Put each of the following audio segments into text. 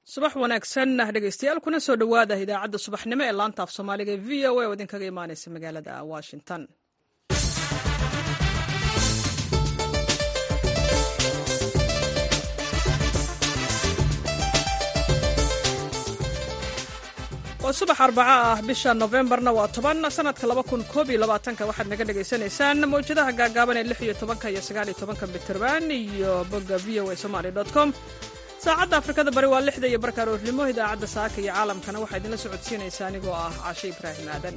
subax wanaagsan dhegeystayaal kuna soo dhowaada idaacadda subaxnimo ee laanta af soomaaliga ee v o a oo idinkaga imaaneysa magaalada washington waa subax arbaco ah bisha nofembarna waa toban sanadka laba kun koob iyo labaatanka waxaad naga dhagaysanaysaan mawjadaha gaagaaban ee lix iyo tobanka iyo sagaal iyo tobanka mitrband iyo bogga v o a somaly com saacadda afrikada bari waa lixda iyo barka aroornimo idaacadda saaka iyo caalamkana waxaa idinla socodsiinaysa anigoo ah cashe ibraahim aadan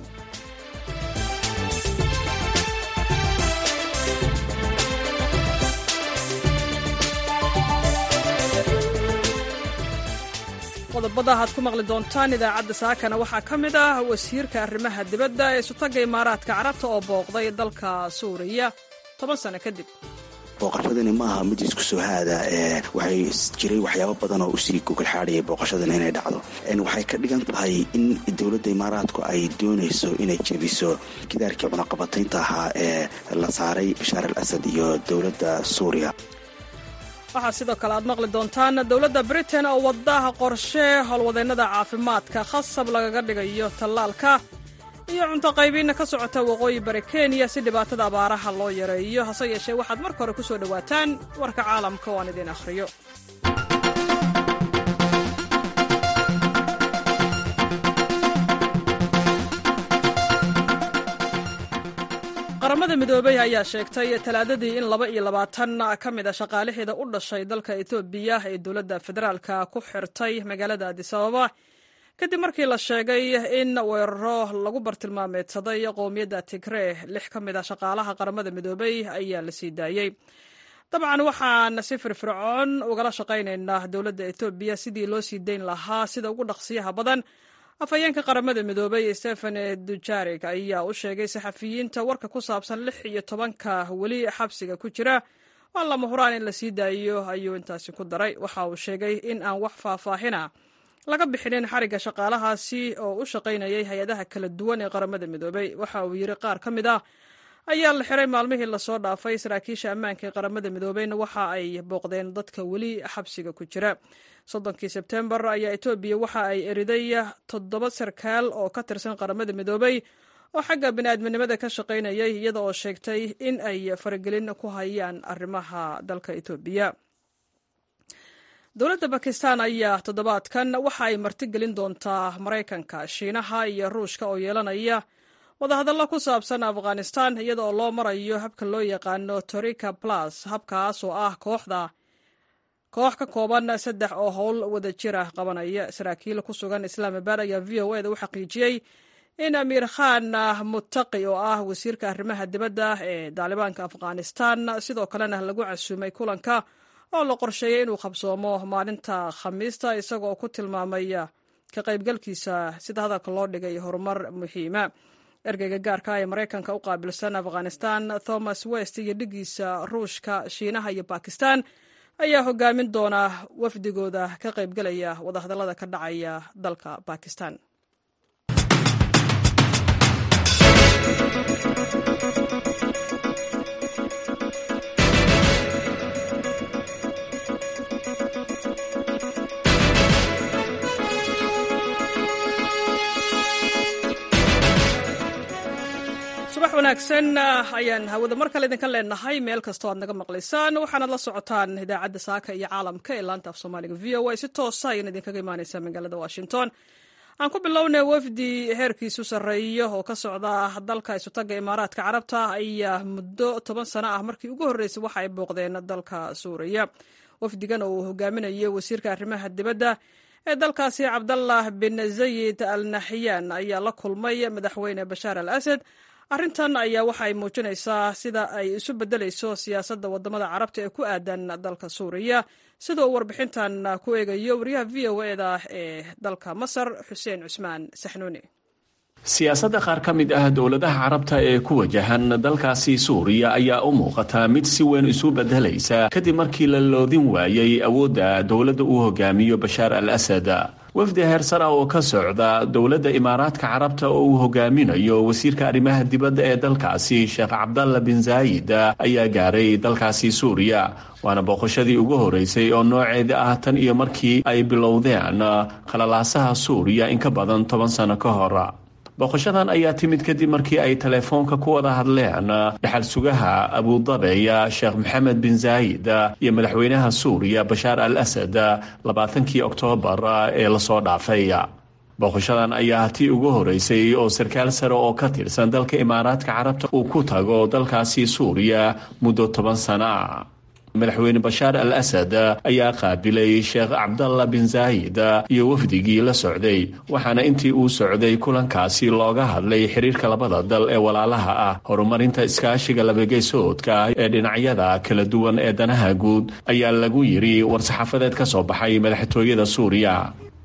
qodobada aad ku maqli doontaan idaacadda saakana waxaa ka mid ah wasiirka arrimaha dibadda ee sutagga imaaraadka carabta oo booqday dalka suuriya toban sano kadib booqashadani ma aha mid isku soo haada waxay jiray waxyaabo badan oo usii gogolxaadhayay booqashadan inay dhacdo waxay ka dhigan tahay in dowladda imaaraadku ay doonayso inay jebiso gidaarkii cunaqabataynta ahaa ee la saaray bashaar al asad iyo dowladda suuriya waxaa sidoo kale aad maqli doontaan dowladda britain oo wadaha qorshe howlwadeennada caafimaadka khasab lagaga dhigayo tallaalka iyo cunto qaybiinna ka socota waqooyi bari kenya si dhibaatada abaaraha loo yareeyo hase yeeshee waxaad marka hore ku soo dhowaataan warka caalamka oo aan idiin akhriyo qaramada midoobey ayaa sheegtay talaadadii in laba iyo labaatan ka mid a shaqaalaheeda u dhashay dalka etoobiya ee dowladda federaalka ku xirtay magaalada adisababa kadib markii la sheegay in weeraro lagu bartilmaameedsaday qowmiyadda tigree lix ka mid a shaqaalaha qaramada midoobey ayaa la sii daayey dabcan waxaan si firfircoon ugala shaqaynaynaa dowladda etoobiya sidii loo sii dayn lahaa sida ugu dhaqsiyaha badan afhayeenka qaramada midoobey stephen dujarig ayaa u sheegay saxafiyiinta warka ku saabsan lix iyo tobanka weli xabsiga ku jira waa lama huraan in la sii daayo ayuu intaasi ku daray waxa uu sheegay in aan wax faahfaahina laga bixinin xarigga shaqaalahaasi oo u shaqaynayay hay-adaha kala duwan ee qaramada midoobey waxa uu yidhi qaar ka mid ah ayaa la xiray maalmihii lasoo dhaafay saraakiisha ammaanka ee qaramada midoobeyna waxa ay booqdeen dadka weli xabsiga ku jira soddonkii sebtembar ayaa etoobiya waxa ay eriday toddoba sarkaal oo ka tirsan qaramada midoobey oo xagga bini'aadminimada ka shaqaynayay iyada oo sheegtay in ay faragelin ku hayaan arrimaha dalka etoobiya dowladda bakistan ayaa toddobaadkan waxa ay martigelin doontaa maraykanka shiinaha iyo ruushka oo yeelanaya wadahadallo ku saabsan afghanistan iyada oo loo marayo habka loo yaqaano torika plus habkaas oo ah kooxda koox ka kooban saddex oo howl wada jir ah qabanaya saraakiil ku sugan islaamabad ayaa v o eda u xaqiijiyey in amiir khan muttaqi oo ah wasiirka arrimaha dibadda ee daalibaanka afghanistan sidoo kalena lagu casuumay kulanka oo la qorsheeyey inuu qabsoomo maalinta khamiista isagoo ku tilmaamay ka qaybgalkiisa sida hadalka loo dhigay horumar muhiima ergeyga gaarka ee maraykanka u qaabilsan afghanistan thomas west iyo dhigiisa ruushka shiinaha iyo bakistan ayaa hogaamin doona wafdigooda ka qaybgalaya wadahadallada ka dhacaya dalka bakistan subax wanaagsan ayaan hawada mar kale idinka leenahay meel kastoo aad naga maqlaysaan waxaanaad la socotaan idaacadda saaka iyo caalamka ee laanta af soomaaliga v o a si toosa ayaan idinkaga imaaneysaa magaalada washington aan ku bilownay wafdi heerkiisu sarreeyo oo ka socda dalka isutagga imaaraadka carabta ayaa muddo toban sano ah markii ugu horreysay waxa ay booqdeen dalka suuriya wafdigan oo uu hogaaminayo wasiirka arrimaha dibadda ee dalkaasi cabdallah bin zayid al naxyaan ayaa la kulmay madaxweyne bashaar al asad arrintan ayaa waxa ay muujinaysaa sida ay isu beddelayso siyaasadda waddamada carabta ee ku aadan dalka suuriya sida uu warbixintan ku eegayo wariyaha v o eda ee dalka masar xuseen cusmaan saxnuuni siyaasadda qaar ka mid ah dowladaha carabta ee ku wajahan dalkaasi suuriya ayaa u muuqata mid si weyn isu bedelaysa kadib markii la loodin waayey awoodda dowladda uu hogaamiyo bashaar al asad wafdi heersara oo ka socda dowladda imaaraadka carabta oo uu hogaaminayo wasiirka arrimaha dibadda ee dalkaasi sheekh cabdalla bin zaayid ayaa gaaray dalkaasi suuriya waana booqashadii ugu horeysay oo nooceeda ah tan iyo markii ay bilowdeen khalalaasaha suuriya in ka badan toban sano ka hor booqashadan ayaa timid kadib markii ay teleefoonka ku wada hadleen dhaxal sugaha abudabeya sheekh maxamed bin zaayid iyo madaxweynaha suuriya bashaar al asad labaatankii oktoobar ee lasoo dhaafay booqashadan ayaa tii ugu horeysay oo sarkaal sare oo ka tirsan dalka imaaraadka carabta uu ku tago dalkaasi suuriya muddo toban sano ah madaxweyne bashaar al asad ayaa qaabilay sheekh cabdalla bin zaayid iyo wafdigii la socday waxaana intii uu socday kulankaasi looga hadlay xiriirka labada dal ee walaalaha ah horumarinta iskaashiga labageysoodka ee dhinacyada kala duwan ee danaha guud ayaa lagu yidhi war-saxaafadeed ka soo baxay madaxtooyada suuriya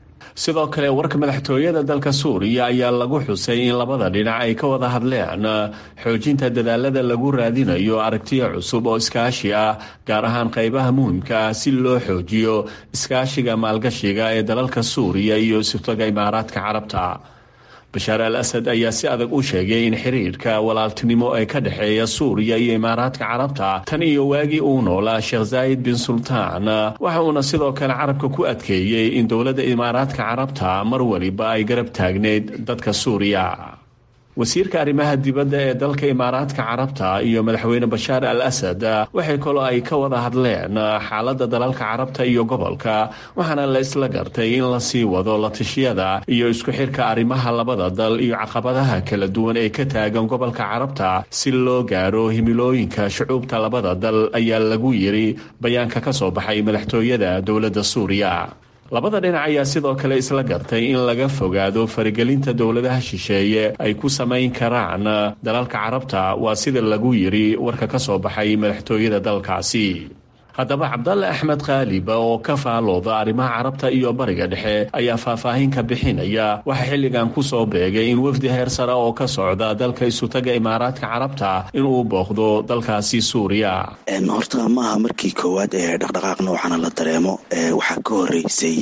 sidoo kale warka madaxtooyada dalka suuriya ayaa lagu xusay in labada dhinac ay ka wada hadleen xoojinta dadaalada lagu raadinayo aragtiyo cusub oo iskaashi ah gaar ahaan qaybaha muhimka ah si loo xoojiyo iskaashiga maalgashiga ee dalalka suuriya iyo sirtoga imaaraadka carabta bashaar al asad ayaa si adag u sheegay in xiriirka walaaltinimo ee ka dhexeeya suuriya iyo imaaraadka carabta tan iyo waagii uu noolaa sheekh zaayid bin sultaan waxa uuna sidoo kale carabka ku adkeeyey in dowladda imaaraadka carabta mar waliba ay garab taagneyd dadka suuriya wasiirka arrimaha dibadda ee dalka imaaraadka carabta iyo madaxweyne bashaar al asad waxay kaloo ay ka wada hadleen xaaladda dalalka carabta iyo gobolka waxaana la isla gartay in lasii wado latishiyada iyo isku xirka arrimaha labada dal iyo caqabadaha kala duwan ee ka taagan gobolka carabta si loo gaaro himilooyinka shucuubta labada dal ayaa lagu yiri bayaanka ka soo baxay madaxtooyada dowladda suuriya labada dhinac ayaa sidoo kale isla gartay in laga fogaado faragelinta dowladaha shisheeye ay ku samayn karaan dalalka carabta waa sida lagu yiri warka ka soo baxay madaxtooyada dalkaasi haddaba cabdalle axmed khaaliba oo ka faalooda arrimaha carabta iyo bariga dhexe ayaa faahfaahin ka bixinaya waxaa xilligan ku soo beegay in wafdi heer sare oo ka socda dalka isutaga imaaraadka carabta inuu booqdo dalkaasi suuriya horta maaha markii koowaad ee dhaqdhaqaaq noocana la dareemo waxaa ka horeysay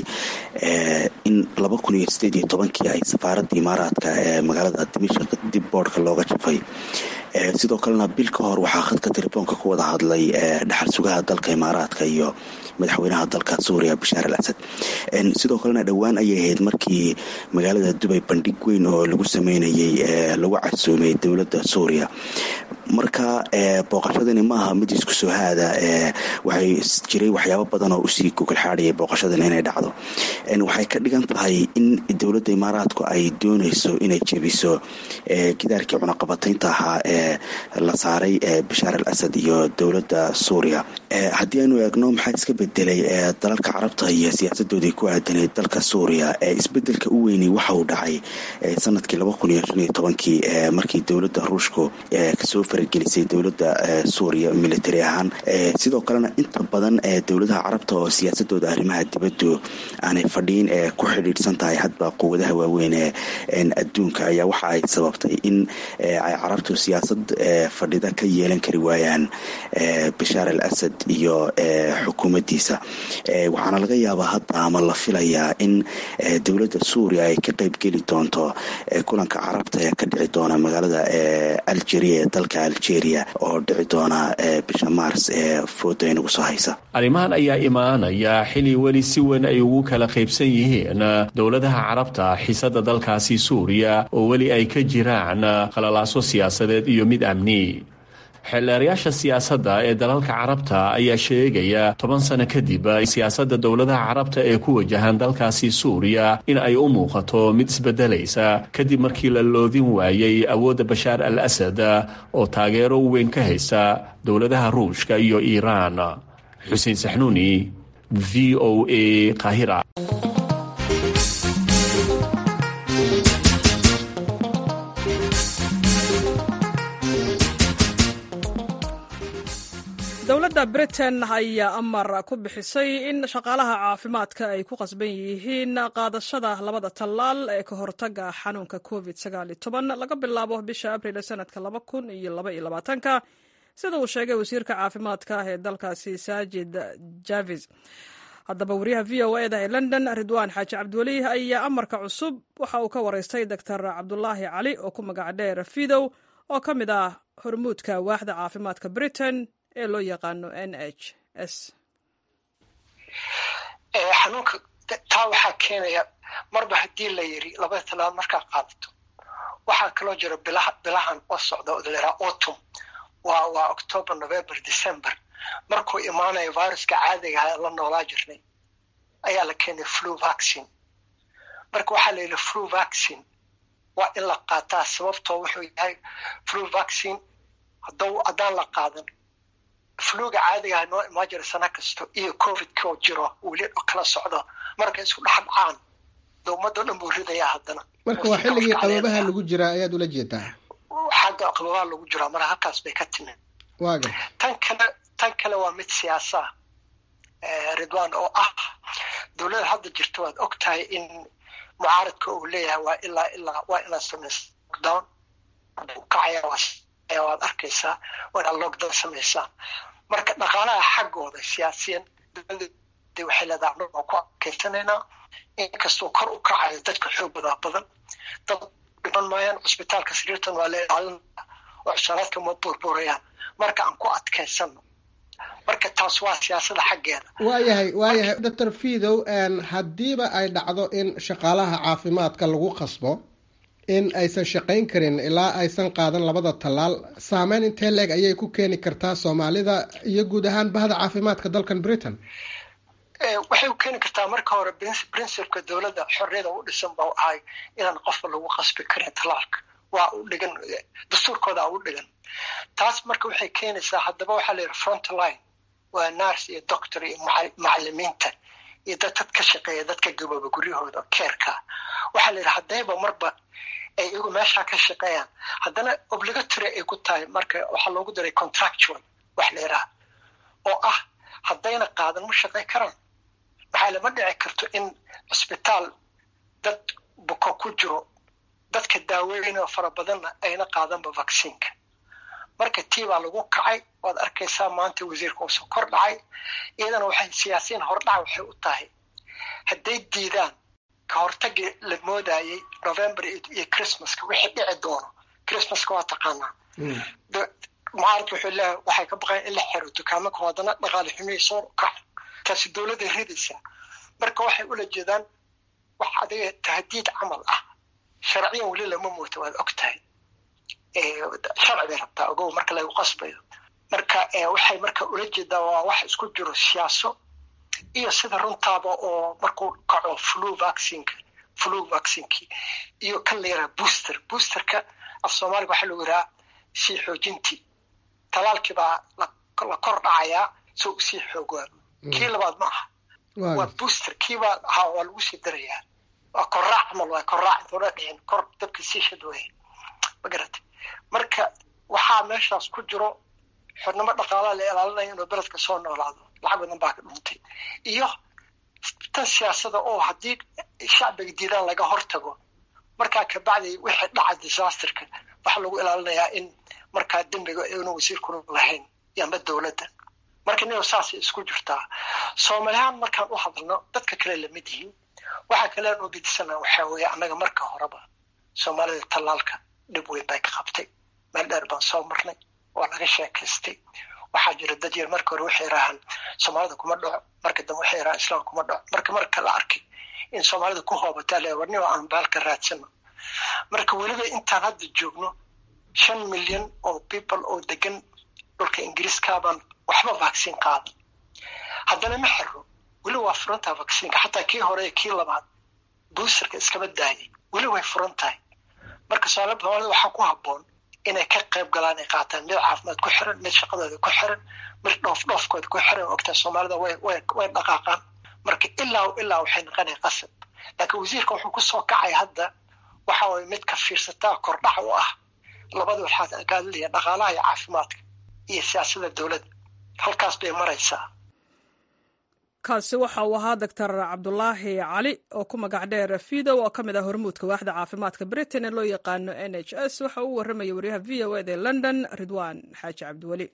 in laba kun iyo sideed iyo tobankii ay safaaradda imaaraadka ee magaalada dimishaq dib boodhka looga jafay sidoo kalena bil ka hor waxaa khadka telefoonka ku wada hadlay dhaxal sugaha dalka imaaraadka iyo madaxweynaha dalka suuriya bashaar al asad sidoo kalena dhowaan ayay ahayd markii magaalada dubay bandhig weyn oo lagu sameynayay lagu casuumay dowladda suuriya marka booqashadani maaha mid isku soo haada waxay jiray waxyaabo badan oo usii gogolxaadhayay booqashadan inay dhacdo waxay ka dhigan tahay in dowladda imaaraadku ay dooneyso inay jebiso gidaarkii cunaqabataynta ahaa ee la saaray bashaar al asad iyo dowladda suuriya haddii aynu eegno maxaa iska bedelay dalalka carabta iyo siyaasadoodii ku aadanayd dalka suuriya isbedelka u weyni waxa uu dhacay sanadkii laba kun iyo shan iyo tobankii markii dowladda ruushku kasoo faragelisay dowladda suuriya military ahaan sidoo kalena inta badan dowladaha carabta oo siyaasadooda arrimaha dibaddu aanay fadhiin ee ku xidhiidhsan tahay hadba quwadaha waaweyn ee adduunka ayaa waxa ay sababtay in ay carabtu siyaasad fadhida ka yeelan kari waayaan bashaar al asad iyo xukuumaddiisa waxaana laga yaabaa hadda ama la filayaa in dowladda suuriya ay ka qeybgeli doonto kulanka carabta ee ka dhici doona magaalada algeria ee dalka algeria oo dhici doona bisha mars ee fooda inagu soo haysa arrimahan ayaa imaanaya xili weli si weyn ay ugu kala qaybsan yihiin dowladaha carabta xiisada dalkaasi suuriya oo weli ay ka jiraan qalalaaso siyaasadeed iyo mid amni xeelleerayaasha siyaasadda ee dalalka carabta ayaa sheegaya toban sano kadib siyaasadda dowladaha carabta ee ku wajahan dalkaasi suuriya in ay u muuqato mid isbedelaysa kadib markii la loodin waayey awoodda bashaar al asad oo taageero weyn ka haysta dowladaha ruushka iyo iiraan xuseen saxnuuni v o a kahira dowladda britain ayaa amar ku bixisay in shaqaalaha caafimaadka ay ku qasban yihiin qaadashada labada tallaal ee ka hortaga xanuunka covid laga bilaabo bisha abril sanadka ka sida uu sheegay wasiirka caafimaadka ee dalkaasi saajid javis haddaba wariyaha v o eda ee london ridwaan xaaji cabdiweli ayaa amarka cusub waxa uu ka wareystay doctor cabdulaahi cali oo ku magac dheer fidow oo ka mid ah hormuudka waaxda caafimaadka britain ee loo yaqaano n h s xanuunka taa waxaa keenaya marba haddii la yiri labada talaal markaa qaadato waxaa kaloo jira bilahan oo socda oo layiraa autumn waa waa october november december markuu imaanayo viruska caadiga aha la noolaa jirnay ayaa la keenay flu vaccine marka waxaa la yidhi flu vaccine waa in la qaataa sababtoo wuxuu yahay flu vaccine haddaan la qaadan fluga caadigaha noo imaan jira sana kasto iyo covidkoo jiro weli kala socdo marka isku dhex dhacaan dowmado dhan buu ridayaa haddana marka waa xilligii qababaha lagu jiraa ayaad ula jeedaa xagga qababaha lagu jiraa mara halkaas bay ka timid waaga tan kale tan kale waa mid siyaasa ridwan oo ah dowladda hadda jirta waad og tahay in mucaaradka uu leeyahay waa ilaa ilaa waa inaad samaysa lockdown kacaya waad arkaysaa waa inaad lockdown samaysaa marka dhaqaalaha xaggooda siyaasiyan dowladda waxay leedahay anagoo ku adkaysanaynaa inkastoo kor u kacayo dadka xoogooda badan dad dhiman maayaan cusbitaalka sariirtan waa la ilaalin oo cushaaraadka ma burburayaan marka aan ku adkaysano marka taas waa siyaasada xaggeeda waayahay waayahay doctor fidow haddiiba ay dhacdo in shaqaalaha caafimaadka lagu qasbo in aysan shaqayn karin ilaa aysan qaadan labada tallaal saameyn intee leeg ayay ku keeni kartaa soomaalida iyo guud ahaan bahda caafimaadka dalkan britain waxay u keeni kartaa marka hore principka dowladda xorriyada u dhisan ba ahay inaan qofka lagu qasbi karin tallaalka waa u dhigan dastuurkooda u dhigan taas marka waxay keenaysaa haddaba waxaa la yidhi frontline waa nurse iyo doctor iyo macalimiinta iyo dad dad ka shaqeeya dadka gabooba guryahooda keerka waxaa la yidhi haddayba marba ay iyagu meeshaa ka shaqeeyaan haddana obligatory ay ku tahay marka waxaa loogu daray contractual wax la yidhaha oo ah haddayna qaadan ma shaqey karaan maxaa lama dhici karto in cisbitaal dad buko ku jiro dadka daaweynoo fara badanna ayna qaadanba vacciinka marka tii baa lagu kacay waad arkaysaa maanta wasiirka uu soo kor dhacay iyadana waxay siyaasiyiin hordhac waxay u tahay hadday diidaan ka hortagii la moodayey november iyo christmaska wixii dhici doono christmaska waa taqaanaa mucaarad wuxuu leeyahay waxay ka baqayan in la xiro dukaamaka haddana dhaqaale xumihii soo kaca taasi dowladday ridaysaa marka waxay ula jeedaan wax adiga tahdiid camal ah sharciyan weli lama mooto waad og tahay sharci bay rabtaa ogow marka lagu qasbayo marka waxay marka ula jeedaa waa wax isku jiro siyaaso iyo sida runtaaba oo markuu kaco flu vaccinka flu vaccinkii iyo kan la yaraha booster boosterka af soomaaliga waxaa lagu yidhaha sii xoojintii talaalkii baa la kor dhacayaa soo usii xoogaa kii labaad ma aha waa booster kiibaa ahaa waa lagu sii darayaa waa korraac camal waa korraac intuuna dhicin kor dabka sii shadwaya ma garatay marka waxaa meeshaas ku jiro xornimo dhaqaalaha la ilaalinaya inuu beledka soo noolaado lacag badan baa ka dhuntay iyo tan siyaasada oo haddii shacbiga diidaan laga hortago markaa kabacdi wixii dhaca disasterka waxaa lagu ilaalinayaa in markaa dembiga inuu wasiirkuna lahayn yamba dowladda marka niyo saasay isku jirtaa soomaalihaan markaan u hadalno dadka kale lamid yihiin waxaa kalean u gedisanaa waxaa weeye annaga marka horeba soomaalida tallaalka dhib weyn bay ka qabtay meel dheer baan soo marnay waa laga sheekaystay waxaa jira dad yar marka hore waxay yidhaahaan soomaalida kuma dhaco marka dambe waxay yidhahaan islaam kuma dhaco marka marka la arkay in soomaalida ku hoobataa le warnimo aan baalka raadsano marka weliba intaan hadda joogno shan milyan oo people oo degan dhulka ingiriiskaabaan waxba vaccine qaadan haddana ma xiro weli waa furan tahay vaccineka xataa kii hore iyo kii labaad boosterka iskama daayay weli way furan tahay marka soomaalida waxaa ku habboon inay ka qayb galaan ay qaataan mid caafimaad ku xiran mid shaqadooda ku xiran mid dhoof dhoofkooda ku xiran ogtaa soomaalida way way way dhaqaaqaan marka ilaa ilaa waxay noqonaya qasab laakiin wasiirka wuxuu kusoo kacay hadda waxa waye mid ka fiirsataa kordhac u ah labada waxaad agaadilaya dhaqaalaha iyo caafimaadka iyo siyaasada dowladda halkaas bay maraysaa kaasi waxa uu ahaa doctor cabdulaahi cali oo ku magac dheer fidow oo ka mid ah hormuudka waaxda caafimaadka britain ee loo yaqaano n h s waxa uu warramaya waryaha v o ed ee london ridwan xaaji cabdiweli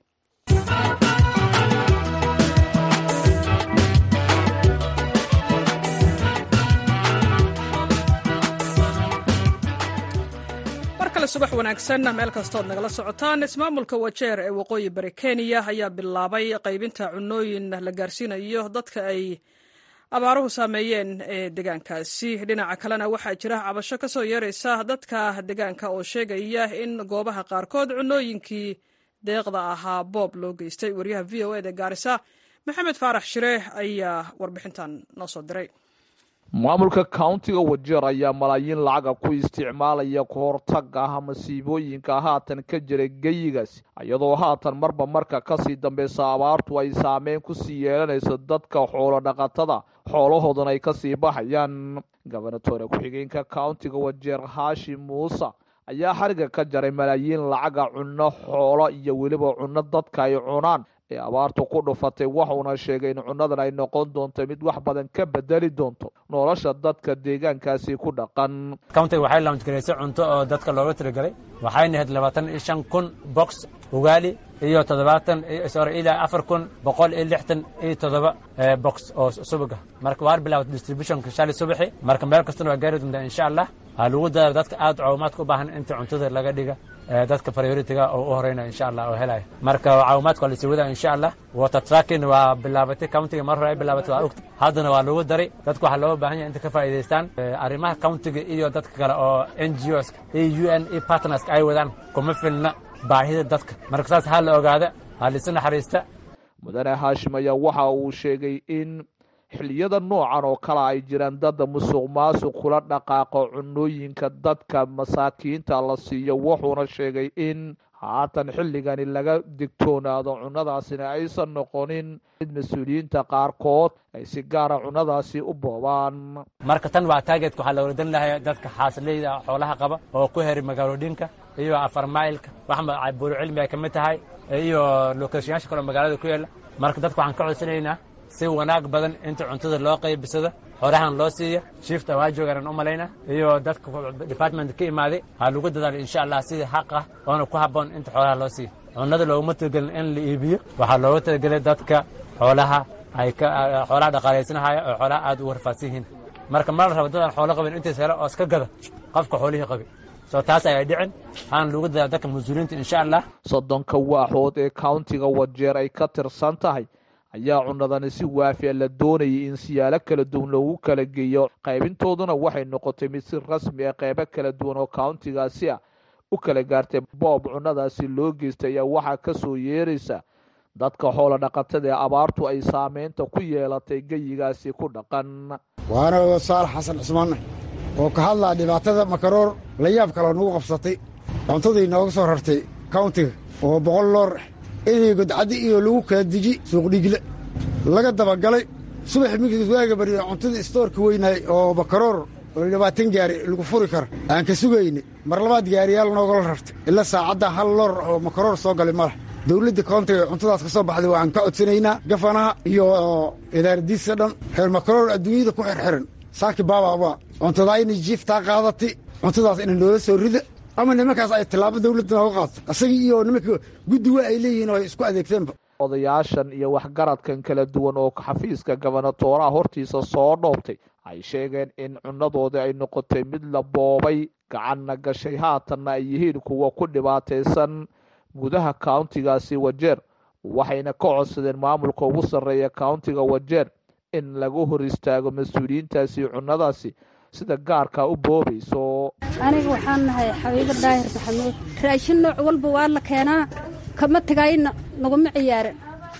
markale subax wanaagsan meel kastood nagala socotaan ismaamulka wajeer ee waqooyi bari kenya ayaa bilaabay qaybinta cunooyin la gaarsiinayo dadka ay abaaruhu saameeyeen ee deegaankaasi dhinaca kalena waxaa jira cabasho ka soo yeeraysa dadka deegaanka oo sheegaya in goobaha qaarkood cunooyinkii deeqda ahaa boob loo geystay waryaha v o eda gaarisa maxamed faarax shire ayaa warbixintan noo soo diray maamulka countiga wajeer ayaa malaayiin lacaga ku isticmaalaya kahortaga ah masiibooyinka haatan ka jira geyigaas iyadoo haatan marba marka kasii dambeysa abaartu ay saameyn kusii yeelanayso dadka xoolo dhaqatada xoolahoodan ay kasii baxayaan gobernatore ku-xigeenka countiga wajeer haashi muuse ayaa xariga ka jaray malaayiin lacaga cunno xoolo iyo weliba cunno dadka ay cunaan ee abaartu ku dhufatay waxuuna sheegay in cunnadan ay noqon doonto mid wax badan ka bedeli doonto nolosha dadka deegaankaasi ku dhaqan countiga waxay laamjgaraysay cunto oo dadka looga tirigalay waxayna ahayd labaatan iyo shan kun box ugaali iyo toddobaatan sorry ilaa afar kun boqol iyo lixdan iyo toddoba box oo subaga marka waan bilaawatay distributionka shalay subaxi marka meel kastana waa gaari doontaa insha allah waxaa lagu dadaala dadka aad caawimaadka u baahan inta cuntada laga dhiga dadka prioritiga oo u horeyna insha allah oo helaya marka caawimaadka waa lasii wadaa insha allah water tracking waa bilaabatay countiga mar hore ay bilaabatay waa ogta haddana waa lagu daray dadka waxaa looga baahan yahay inta ka faa'iidaystaan arrimaha countiga iyo dadka kale oo n g os iyo u n iyo partnerska ay wadaan kuma filna baahida dadka marka saas ha la ogaada ha lisu naxariista mudane haashim ayaa waxa uu sheegay in xilliyada noocan oo kale ay jiraan dada musuq maasuq kula dhaqaaqo cunooyinka dadka masaakiinta la siiyo wuxuuna sheegay in haatan xilligani laga digtoonaado cunnadaasina aysan noqonin mid mas-uuliyiinta qaarkood ay si gaara cunnadaasi u boobaan marka tan waa taageedka waxaa la waradan lahay dadka xaasileyda xoolaha qaba oo ku heri magaalooyinka iyo afar mailka wax buuro cilmi ay ka mid tahay iyo lokeeshayaasha kaleo magaalada ku yaala marka dadka waxaan ka codsanaynaa si wanaag badan inta cuntada loo qaybisado xorahan loo siiya shiifta waa joogaan u malayna iyo dadka department ka imaaday ha lagu dadaalo insha allah sidii xaq ah oona ku habboon inta xoolaha loo siiya cunnada looguma talagelin in la iibiyo waxaa looga talagelay dadka xoolaha ay ka xoolaha dhaqaalaysanahaya oo xoolaha aad ugu rafaadsan yihiin marka ma la rabo dadaan xoolo qabin intays helo oo iska gada qofka xoolihii qabi soo taas ayay dhicin waxaana lagu dadaala dadka mas-uuliyiinta insha allah soddonka waaxood ee countiga wajeer ay ka tirsan tahay ayaa cunnadani si waafiya la doonayay in siyaalo kala duwan loogu kala geeyo qaybintooduna waxay noqotay mid si rasmi ah qeybo kala duwan oo countigaasi ah u kala gaartay boob cunnadaasi loo geystay ayaa waxaa ka soo yeeraysa dadka xoolo dhaqatada ee abaartu ay saameynta ku yeelatay geyigaasi ku dhaqan waana saalax xasan cusmaanne oo ka hadlaa dhibaatada makaroor la yaab kaloo nagu qabsatay cuntadii nooga soo rartay countiga oo boqol loor inay godcaddi iyo lagu kala deji suuqdhigle laga dabagalay subax minkii waaga barya cuntadii istoorka weynaay oo makaroor oo labaatan gaari lagu furi kara aan ka sugayne mar labaad gaariyaal noogala rartay ila saacadda hal loor oo makaroor soo galay malah dawladda koontiga cuntadaas ka soo baxday waan ka codsanaynaa gafanaha iyo idaaradiisa dhan reer makaroor adduunyada ku xirxiran saaki baababa cuntadaa inay jiiftaa qaadatay cuntadaas ina noola soo rida ama nimankaas ay tallaabo dawladda nooga qaato asagii iyo nimanka guddiwa ay leeyihiin oo ay isku adeegteenba odayaashan iyo waxgaradkan kala duwan oo xafiiska gobernatooraha hortiisa soo dhoobtay ay sheegeen in cunnadoodii ay noqotay mid la boobay gacanna gashay haatanna ay yihiin kuwa ku dhibaataysan gudaha countigaasi wajeer waxayna ka codsadeen maamulka ugu sarreeya countiga wajeer in lagu hor istaago mas-uuliyiintaasi cunnadaasi sida gaarkaa u boobayso aniga waxaan nahay xabiibo daahir maxamuud raashin nooc walba waa la keenaa kama tegayna naguma ciyaaran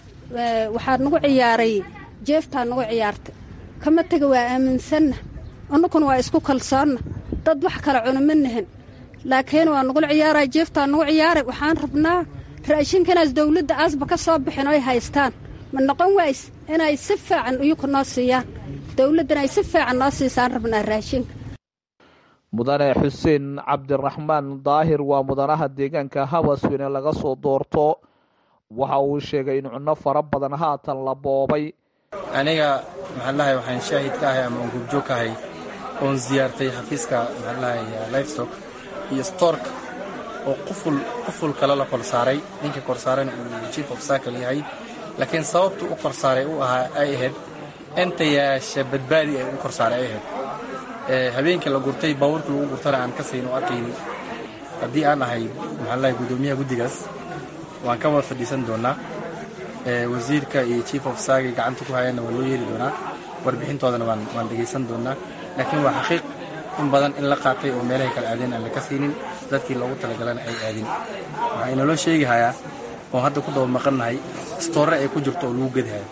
waxaa nagu ciyaaray jeeftaa nagu ciyaartay kama tega waa aaminsanna annukuna waa isku kalsoonna dad wax kala cuna ma nahan laakiin waa nagula ciyaaraa jeeftaa nagu ciyaaray waxaan rabnaa raashinkanaas dawladda aasba ka soo bixin oy haystaan ma noqon ways inay si fiican iyuku noo siiyaan dawladdan ay si fiican noo siisaan rabnaa raashinka mudane xuseen cabdiraxmaan daahir waa mudanaha deegaanka habasweyne laga soo doorto waxa uu sheegay in cunno fara badan haatan la boobay aniga maxaalahay waxaan shaahid ka ahay ama aan gubjoog ka ahay oon siyaartay xafiiska maxaalahay livestock iyo stork oo quful quful kale la kor saaray ninka kor saarana uu chief of cycle yahay laakiin sababtu u kor saaray u ahaa ay ahayd entayaasha badbaadi ay u kor saaray ay ahayd habeenkii la gurtay baabuurkii lagu gurtana aan ka sayn oo arkayni haddii aan ahay maxaalahay guddoomiyaha guddigaas waan ka wada fadhiisan doonaa wasiirka iyo chief of saagay gacanta ku hayaanna waa loo yeeri doonaa warbixintoodana waan waan dhegaysan doonaa laakiin waa xaqiiq in badan in la qaatay oo meelahay kala aadeen aan laka siinin dadkii loogu talagalana ay aadin waxaa inaloo sheegi hayaa oon hadda ku daba maqannahay stoore ay ku jirto oo lagu gedhayo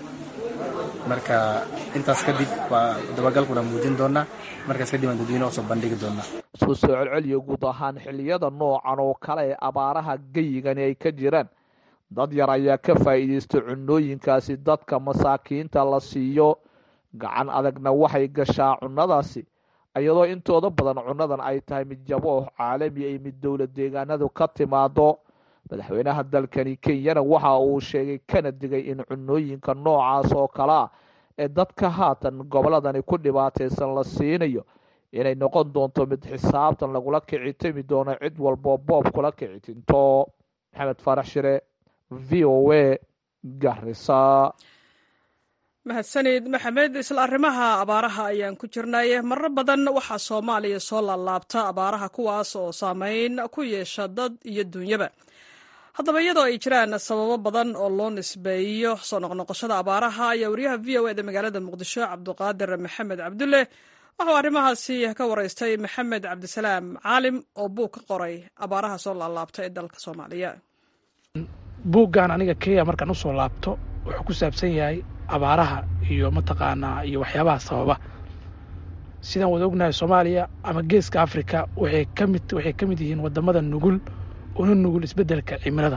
marka intaas kadib waa dabagalkuna muujin doonaa markaas kadib aan dadweyne usoo bandhigi doonaa isku soo celceliyo guud ahaan xilliyada noocan oo kale ee abaaraha geyigani ay ka jiraan dad yar ayaa ka faa'iidaysta cunooyinkaasi dadka masaakiinta la siiyo gacan adagna waxay gashaa cunnadaasi iyadoo intooda badan cunnadan ay tahay mid jabooh caalami ay mid dowlad deegaanadu ka timaado madaxweynaha dalkani kenyana waxa uu sheegay kana digay in cunooyinka noocaas oo kale ah ee dadka haatan gobolladani ku dhibaataysan la siinayo inay noqon doonto mid xisaabtan lagula kici timi doono cid walboo boob kula kici tinto maxamed faarax shire v o a garisa mahadsanid maxamed isla arrimaha abaaraha ayaan ku jirnay marar badan waxaa soomaaliya soo laalaabta abaaraha kuwaas oo saameyn ku yeesha dad iyo duunyaba haddaba iyadoo ay jiraan sababo badan oo loo nisbeeyo soo noqnoqoshada abaaraha ayaa wariyaha v o eda magaalada muqdisho cabduqaadir maxamed cabdulle waxuu arrimahaasi ka waraystay maxamed cabdisalaam caalim oo buug ka qoray abaaraha soo laalaabta ee dalka soomaaliya buuggan aniga kenya markaan u soo laabto wuxuu ku saabsan yahay abaaraha iyo mataqaanaa iyo waxyaabaha sababa sidaan wada ognahay soomaaliya ama geeska africa waxay ka mid waxay ka mid yihiin wadamada nugul una nugul isbeddelka cimilada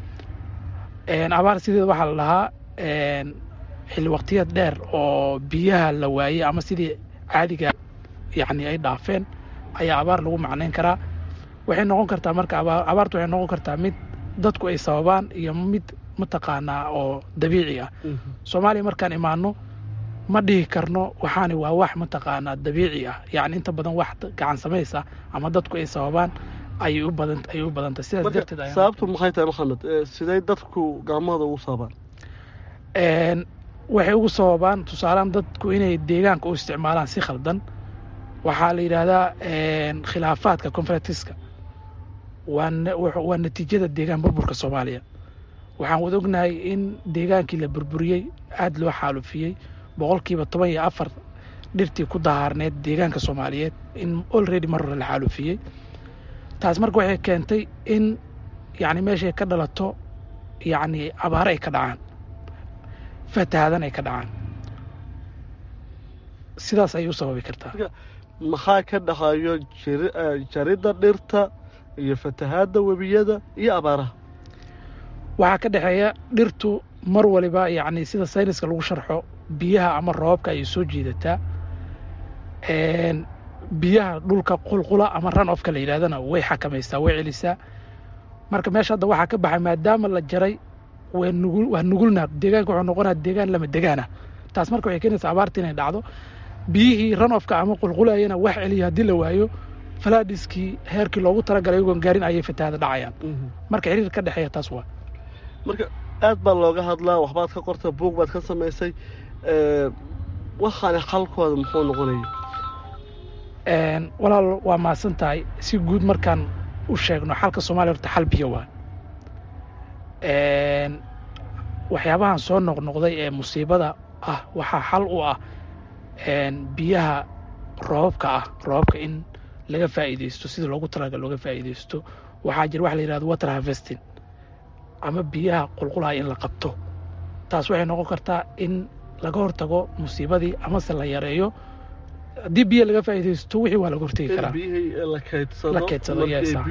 abaar sideeda waxaa la dhahaa xilli waqtiyad dheer oo biyaha la waayey ama sidii caadiga yacni ay dhaafeen ayaa abaar lagu macnayn karaa waxay noqon kartaa marka abaartu waxay noqon kartaa mid dadku ay sababaan iyo mid mataqaanaa oo dabiici ah soomaaliya markaan imaano ma dhihi karno waxaani waa wax mataqaanaa dabiici ah yacni inta badan wax gacan samays ah ama dadku ay sababaan ayay u badan ayay u badantay sidaas darteed sababtu maxay tahay maxamed sidee dadku gacmahooda ugu sababaan waxay ugu sababaan tusaalehaan dadku inay deegaanka u isticmaalaan si khaldan waxaa la yidhaahdaa khilaafaadka conferentiska waa natiijada deegaan burburka soomaaliya waxaan wada ognahay in deegaankii la burburiyey aada loo xaalufiyey boqolkiiba toban iyo afar dhirtii ku dahaarneed deegaanka soomaaliyeed in olready mar hore la xaalufiyey taas marka waxay keentay in yacni meeshay ka dhalato yacni abaare ay ka dhacaan fatahaadan ay ka dhacaan sidaas ayay u sababi kartaa maxaa ka dhaxayo jaridda dhirta iyo fatahaadda webiyada iyo abaaraha waxaa ka dhexeeya dhirtu mar waliba yacni sida sayniska lagu sharxo biyaha ama roobabka ayay soo jiidataa biyaha dhulka qulqula ama run ofka la yidhahdana way xakamaysaa way celisaa marka meesha hadda waxaa ka baxay maadaama la jaray waa nugul waa nugulna deegaanka wuxuu noqonaya deegaan lama degaana taas marka waxay keenaysaa abaarta inay dhacdo biyihii run ofka ama qulqulayana wax celiya haddii la waayo falaadhiskii heerkii loogu talagalay iyagoon gaarin ayay fatahaada dhacayaan marka xiriir ka dhexeeya taas waa marka aad baa looga hadlaa waxbaad ka qorta buug baad ka samaysay waxaani xalkooda muxuu noqonaya walaal waa mahadsan tahay si guud markaan u sheegno xalka soomaaliya horta xal biyo waa waxyaabahan soo noqnoqday ee musiibada ah waxaa xal u ah biyaha roobabka ah roobabka in laga faa'iidaysto sida loogu talagal looga faa'iidaysto waxaa jira waxa la yidhahdo water harvesting ama biyaha qulqulaha in la qabto taas waxay noqon kartaa in laga hortago musiibadii amase la yareeyo haddii biyo laga faa'iidaysto wixii waa laga hortegi karaa la keydsado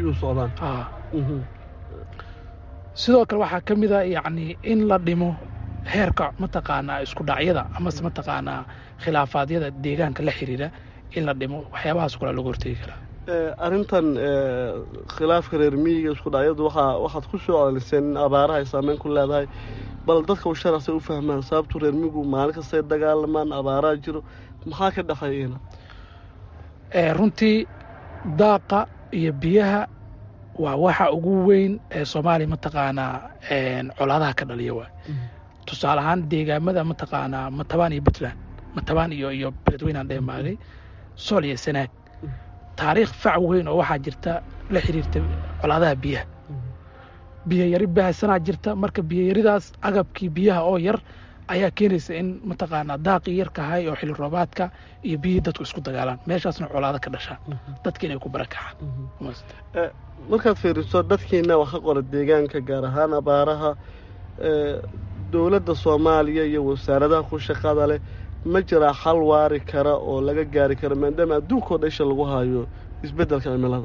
sidoo kale waxaa ka mid a yacni in la dhimo heerka mataqaanaa isku dhacyada amase mataqaanaa khilaafaadyada deegaanka la xiriira in la dhimo waxyaabahaas kulaa laga hortegi karaa arrintan khilaafka reer miyiga isku dhacyadu waxaa waxaad ku soo celiliseen in abaaraha ay saameyn ku leedahay bal dadka usharasay u fahmaan sababtu reer miyigu maalin kastay dagaalamaan abaaraha jiro maxaa ka dhexeeyena runtii daaqa iyo biyaha waa waxa ugu weyn ee soomaaliya mataqaanaa colaadaha ka dhaliya waay tusaale ahaan deegaamada mataqaanaa matabaan iyo puntland matabaan iyo iyo beledweynaan dheemaagay sool iyo sanaag taariikh fac weyn oo waxaa jirta la xiriirta colaadaha biyaha biyo yari baahsanaa jirta marka biyoyaridaas agabkii biyaha oo yar ayaa keenaysa in mataqaanaa daaqii yarkahay oo xilli roobaadka iyo biyihii dadku isku dagaalaan meeshaasna colaado ka dhashaan dadka inay ku barakacaan markaad fiiriso dadkiina wax ka qora deegaanka gaar ahaan abaaraha dowladda soomaaliya iyo wasaaradaha ku shaqada leh ma jiraa xal waari kara oo laga gaari karo maadaama adduunkao dhan isha lagu hayo isbeddelka cimilada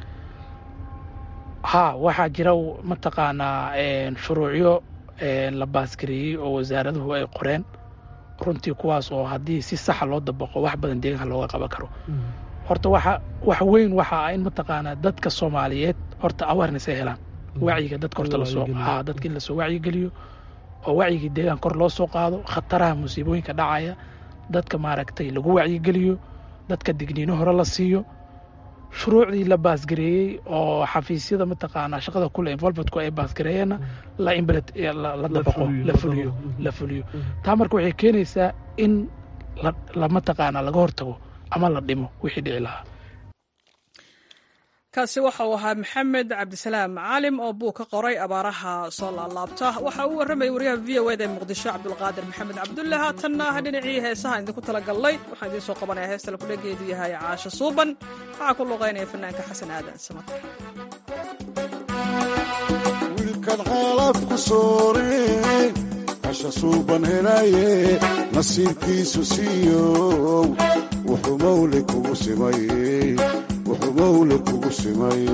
haa waxaa jira mataqaanaa shuruucyo la baasgareeyey oo wasaaraduhu ay qoreen runtii kuwaas oo haddii si saxa loo dabaqo wax badan deegaanka looga qaban karo horta waxa wax weyn waxa ah in mataqaanaa dadka soomaaliyeed horta awareness ay helaan wacyiga dadka horta lasoo haa dadka in lasoo wacyigeliyo oo wacyigii deegaan kor loo soo qaado khataraha musiibooyinka dhacaya dadka maaragtay lagu wacyigeliyo dadka digniino hore la siiyo shuruucdii la baasgareeyey oo xafiisyada mataqaanaa shaqada kule involvementku ay baasgareeyeenna la imbelet la dabaqo la fuliyo la fuliyo taa marka waxay keenaysaa in la mataqaanaa laga hortago ama la dhimo wixii dhici lahaa kaasi waxa uu ahaa maxamed cabdisalaam caalim oo buu ka qoray abaaraha soo laalaabta waxa uu warramayay waryaha v o eda ee muqdisho cabdulqaadir maxamed cabdulle haatanna dhinacii heesaha idinku talagalnay waxaan idiin soo qabanaya heesta lakudhageedu yahay caasho suuban waxaa ku luqaynaya fanaanka xasan aadan samater wiilkan xeelaad ku soorey casha suuban helaye nasiibkiisu siiyow wuxuu mawle kugu simay wuxuu mawle kugu simay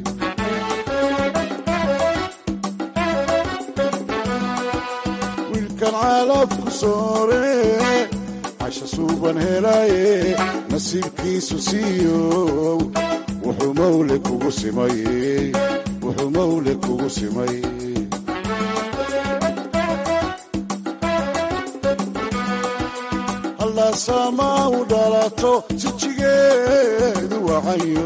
wiilkan caalaad ku soore casha suuban helaye nasiibkiisu siiyow wuxuu mawle kugu simay wuxuu mawle kugu simay hallaasaamaa u dhalato sijigeedu wacayo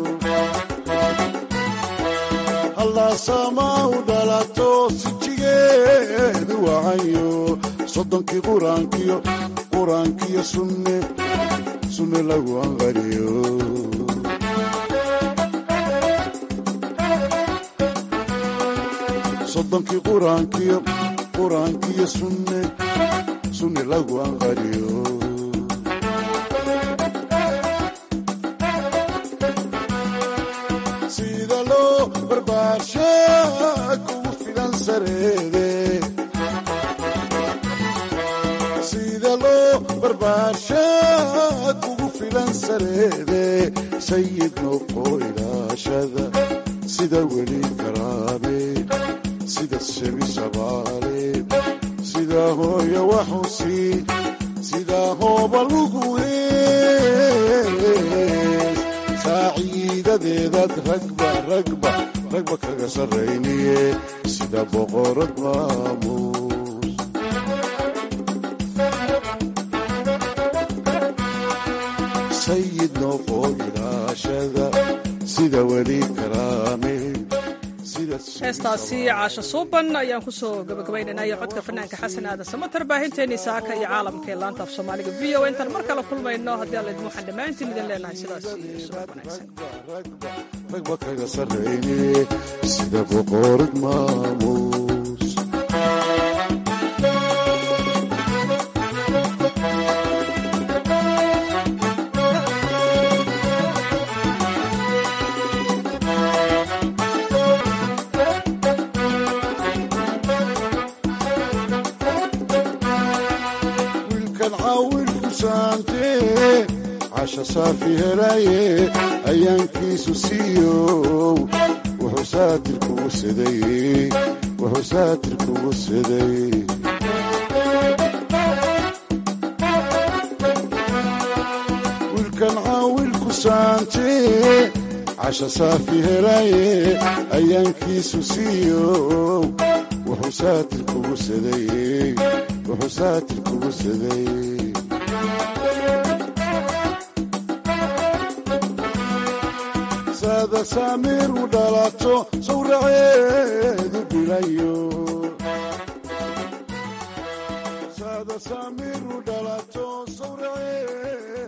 hallaasaamaa u dhalato sijigeedu wacayo soddonkii quraankiyo quraankiyo sunne sunne lagu anqariyo soddonkii quraankiyo quraankiyo sunne sunne lagu anqariyo sida loo barbaarsha kugu filan sareede sida loo barbaarsha kugu filan sareede sayid noqo ilaashada sida weli karaame sida shebi shabaale sida hooya waxusi sida hooba lugu hees saaciidadeedaad ragba ragba ragba kaga sarrayniye sida boqorad maamuus sayid noqo ilaashada sida weli karaame heestaasi caasho suuban ayaan ku soo gabagabaynaynaya codka fanaanka xasan aadan samater baahinteennii saaka iyo caalamka ee laanta af soomaaliga v o intaan mar kale kulmayno haddii alla idin waxaan dhammaantiin idin leenahay sidaas iyo subax ragba kaga sarrayne sida boqorad maamuus wiilkan caawilku saantee casha saafi helaye ayaankiisu siiyow wuxuu saatir kugu siday wuxuu saatir kugu siday wiilkan caawilku ku saantee casha saafi helaye ayaankiisu siiyow wuxuu saatir kugu saday wuxuu saatir kugu saday saada saamiir u dhalato sawraceedu bilayo saada saamiir u dhalato sawraceed